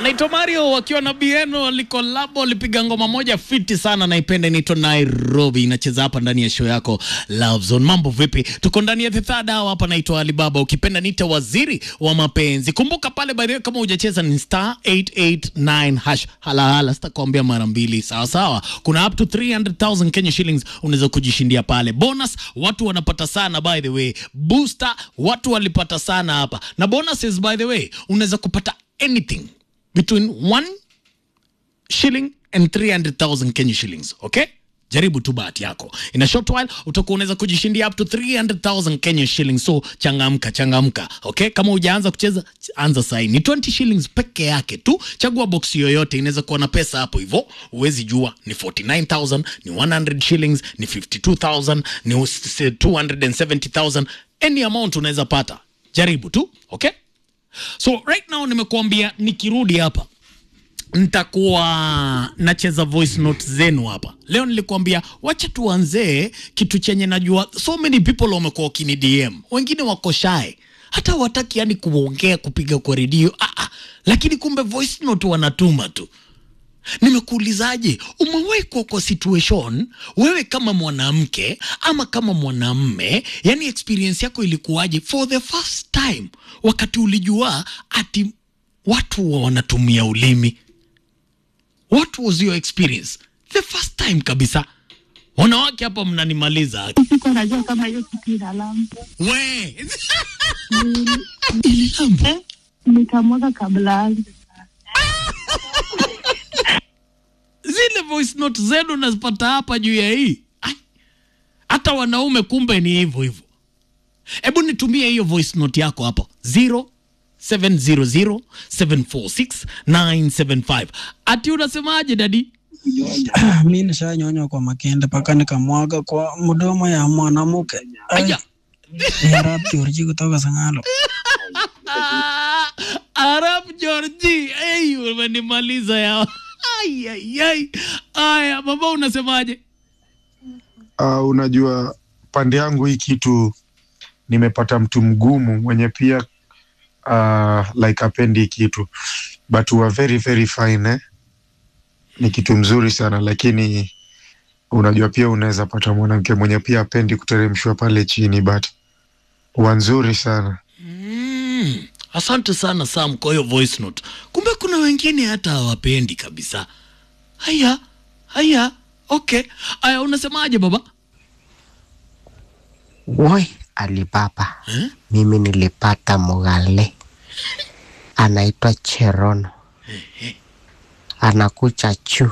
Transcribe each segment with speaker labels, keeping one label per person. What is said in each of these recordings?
Speaker 1: anaitwa Mario wakiwa na Bieno walikolabo, walipiga ngoma moja fiti sana, naipenda, inaitwa Nairobi, inacheza hapa ndani ya show yako Love Zone. Mambo vipi? Tuko ndani ya the third hour hapa, naitwa Alibaba, ukipenda niite waziri wa mapenzi. Kumbuka pale by the way, kama hujacheza ni star 889 hash hala hala, sitakwambia mara mbili, sawa sawa. Kuna up to 300,000 Kenya shillings unaweza kujishindia pale. Bonus watu wanapata sana by the way, booster watu walipata sana hapa, na bonuses by the way unaweza kupata anything between one shilling and 300,000 Kenya shillings. Okay? Jaribu tu bahati yako. In a short while utakuwa unaweza kujishindia up to 300,000 Kenya shillings. So changamka, changamka. Okay? Kama hujaanza kucheza anza sasa. Ni 20 shillings peke yake tu. Chagua box yoyote inaweza kuwa na pesa hapo hivyo. Huwezi jua ni 49,000, ni 100 shillings, ni 52,000, ni 270,000. Any amount unaweza pata. Jaribu tu. Okay? So right now nimekuambia nikirudi hapa nitakuwa nacheza voice note zenu hapa leo. Nilikuambia wacha tuanzee kitu chenye najua so many people wamekuwa wakini DM, wengine wako shy, hata wataki yani kuongea kupiga kwa redio ah, ah, lakini kumbe voice note wanatuma tu. Nimekuulizaje, umewahi kuwa kwa situation wewe kama mwanamke ama kama mwanamme, yani experience yako ilikuwaje for the first time wakati ulijua ati watu wanatumia ulimi? What was your experience the first time kabisa? Wanawake hapa mnanimaliza
Speaker 2: Sikuwa najua kama hiyo kitu ina lambo.
Speaker 1: we ililambo
Speaker 2: Nikamwaga kabla yangu.
Speaker 1: zile voice note zenu nazipata hapa juu ya hii Ai, hata wanaume kumbe ni hivyo hivyo. Hebu nitumie hiyo voice note yako hapo 0700746975 ati unasemaje dadi?
Speaker 3: mi nishanyonywa kwa makende mpaka nikamwaga kwa mdomo ya mwanamke
Speaker 1: Aya.
Speaker 3: Arab Georgi kutoka Sangalo.
Speaker 1: Ah, Arab Georgi, hey, umenimaliza yao. Ai, ai, ai. Aya, baba unasemaje?
Speaker 4: Uh, unajua pande yangu hii kitu nimepata mtu mgumu mwenye pia uh, like apendi hii kitu but we are very very fine eh? Ni kitu mzuri sana lakini unajua pia unaweza pata mwanamke mwenye pia apendi kuteremshwa pale chini but wa nzuri sana
Speaker 1: Mm, asante sana Sam kwa hiyo voice note. Kumbe kuna wengine hata hawapendi kabisa. Haya, haya, okay. Aya, unasemaje baba?
Speaker 5: Woi, Alibaba,
Speaker 1: Eh?
Speaker 5: mimi nilipata mugale anaitwa Cherono, anakuja juu.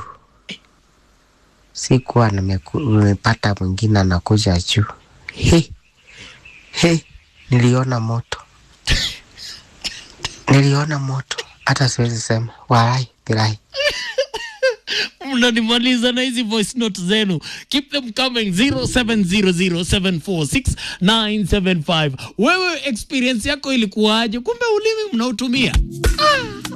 Speaker 5: Sikuwa nimeku- nimepata mwingine anakuja juu. He, he, niliona moto, niliona moto, hata siwezi sema walai bilai.
Speaker 1: Mnanimaliza na hizi voice note zenu. Keep them coming 0700746975. Wewe experience yako ilikuwaje? Kumbe ulimi mnautumia. Ah.